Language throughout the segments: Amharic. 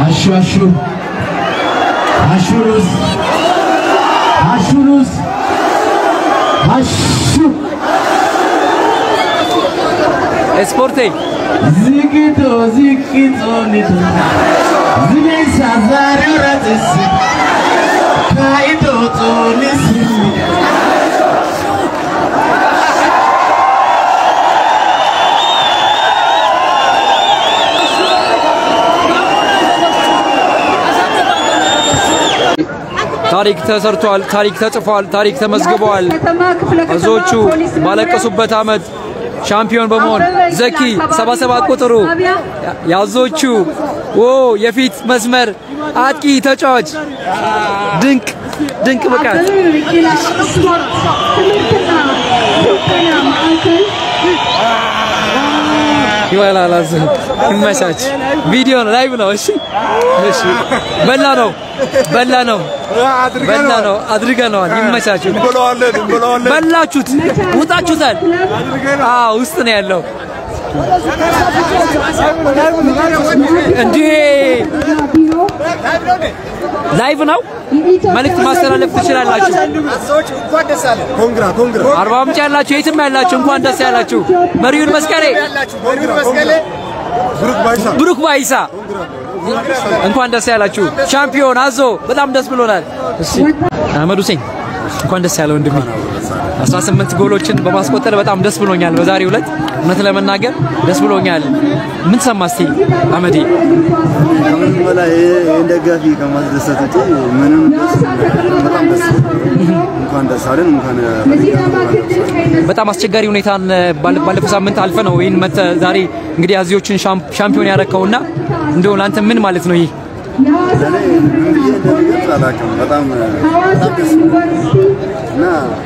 አሹ አሹ አሹሩስ አሹሩስ አሹ ስፖርቴ ዝግቶ ዝግቶ ኒቶ ዝኔሳ ዛሬው ረትስ ካይቶ ጦንስ ታሪክ ተሰርቷል፣ ታሪክ ተጽፏል፣ ታሪክ ተመዝግበዋል። ብዙዎቹ ባለቀሱበት ዓመት ሻምፒዮን በመሆን ዘኪ 77 ቁጥሩ ያዞቹ ኦ የፊት መስመር አጥቂ ተጫዋች ድንቅ ድንቅ ብቃት ይበላል። አዝ ይመቻች። ቪዲዮ ነው፣ ላይቭ ነው። እሺ እሺ። በላ ነው በላ ነው በላ ነው አድርገነዋል። ይመቻችሁ። እንበለዋለን እንበለዋለን። በላችሁት፣ ውጣችሁታል። አዎ ውስጥ ነው ያለው። እንዴ ላይቭ ነው። መልእክት ማስተላለፍ ትችላላችሁ። ኮንግራ ኮንግራ አርባ ምንጭ ያላችሁ፣ የትም ያላችሁ እንኳን ደስ ያላችሁ። መሪውን መስቀሌ፣ ብሩክ ባይሳ ብሩክ ባይሳ እንኳን ደስ ያላችሁ። ሻምፒዮን አዞ በጣም ደስ ብሎናል። እሺ አህመድ ሁሴን እንኳን ደስ ያለ ወንድሜ። 18 ጎሎችን በማስቆጠር በጣም ደስ ብሎኛል። በዛሬው ዕለት እውነት ለመናገር ደስ ብሎኛል። ምን ሰማ እስቲ አህመዴ? ከምንም በላይ ይህን ደጋፊ ከማስደሰት ውጪ ምንም ደስ በጣም ደስ እንኳን ደስ አለን እንኳን በጣም አስቸጋሪ ሁኔታን ባለ- ባለፈው ሳምንት አልፈ ነው ይህን መተ ዛሬ እንግዲህ አዚዎችን ሻም- ሻምፒዮን ያረከውና እንደው ለአንተ ምን ማለት ነው ይህ? ለእኔ ምን ብዬ እንደሚገልጽ አላውቅም። በጣም በጣም ደስ እና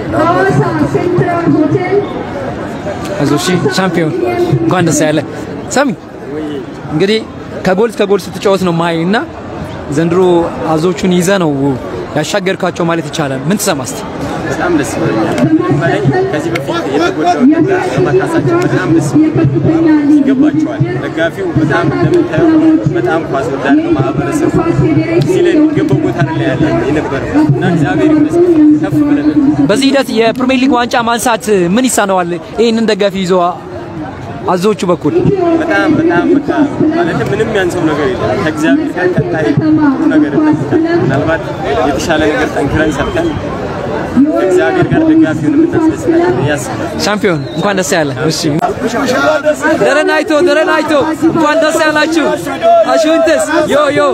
አይዞህ እሺ፣ ሻምፒዮን እንኳን ደስ ያለ። ሰሚ እንግዲህ ከጎል እስከ ጎል ስትጫወት ነው ማይ እና ዘንድሮ አዞቹን ይዘ ነው ያሻገርካቸው ማለት ይቻላል። ምን ትሰማ እስቲ? በጣም ደስ ብሎኛል። በላይ ከዚህ በፊት የተጎዳው ነገር በመካሳቸው በጣም ደስ ብሎኛል። ይገባቸዋል። ደጋፊው በጣም እንደምታየው በጣም ኳስ ወዳድ ነው ማህበረሰቡ። እዚህ ላይ የሚገባው ቦታ ላይ ያለ የነበረው እና እግዚአብሔር ይመስገን ከፍ ብለን በዚህ ሂደት የፕሪሚየር ሊግ ዋንጫ ማንሳት ምን ይሳነዋል? ይህንን ደጋፊ ይዞ አዞቹ በኩል በጣም በጣም በቃ ማለትም ምንም ያንሰው ነገር የለም። ከእግዚአብሔር ጋር ቀጣይ ጥሩ ነገር እንጠብቃለን። ምናልባት የተሻለ ነገር ጠንክረን ሰርተን ከእግዚአብሔር ጋር ደጋፊውን የምናስደስታለን ብዬ አስባለሁ። ሻምፒዮን እንኳን ደስ ያለ። እሺ ደረን አይቶ ደረን አይቶ እንኳን ደስ ያላችሁ። አሽንተስ ዮ ዮ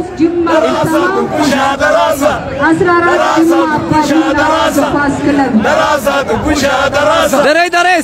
ደሬ ደሬስ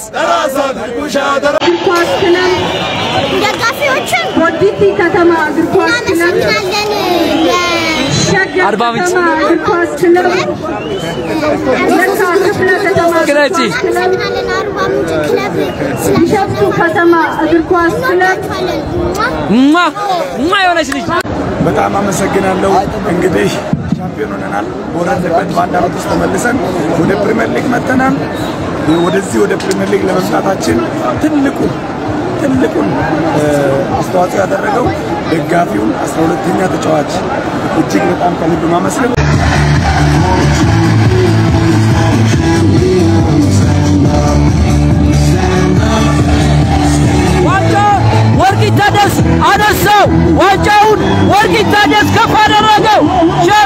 ደጋፊዎችን ቦዲቲ ከተማ እግር ኳስ ክለብ እናመሰግናለን። ሸገር አርባ ምንጭ ከተማ እግር ኳስ ክለብ ለካ ክፍለ ከተማ እግር ክለጂ ኳስ ክለብ እናመሰግናለን አርባ ምንጭ ክለብ ቢሸፍቱ ከተማ እግር ኳስ ክለብ ስለሸፍቱ ማ ማ የሆነች ልጅ በጣም አመሰግናለሁ። እንግዲህ ሻምፒዮን ሆነናል። በወረድንበት በአንድ ዓመት ውስጥ ተመልሰን ወደ ፕሪሚየር ሊግ መጥተናል። ወደዚህ ወደ ፕሪሚየር ሊግ ለመምጣታችን ትልቁ ትልቁን እ፣ አስተዋጽኦ ያደረገው ደጋፊውን አስራ ሁለተኛ ተጫዋች እጅግ በጣም ከልብ ማመስገን ዋንጫ ወርቅ ይታደስ አነሳው። ዋንጫውን ወርቅ ይታደስ ከፍ አደረገው።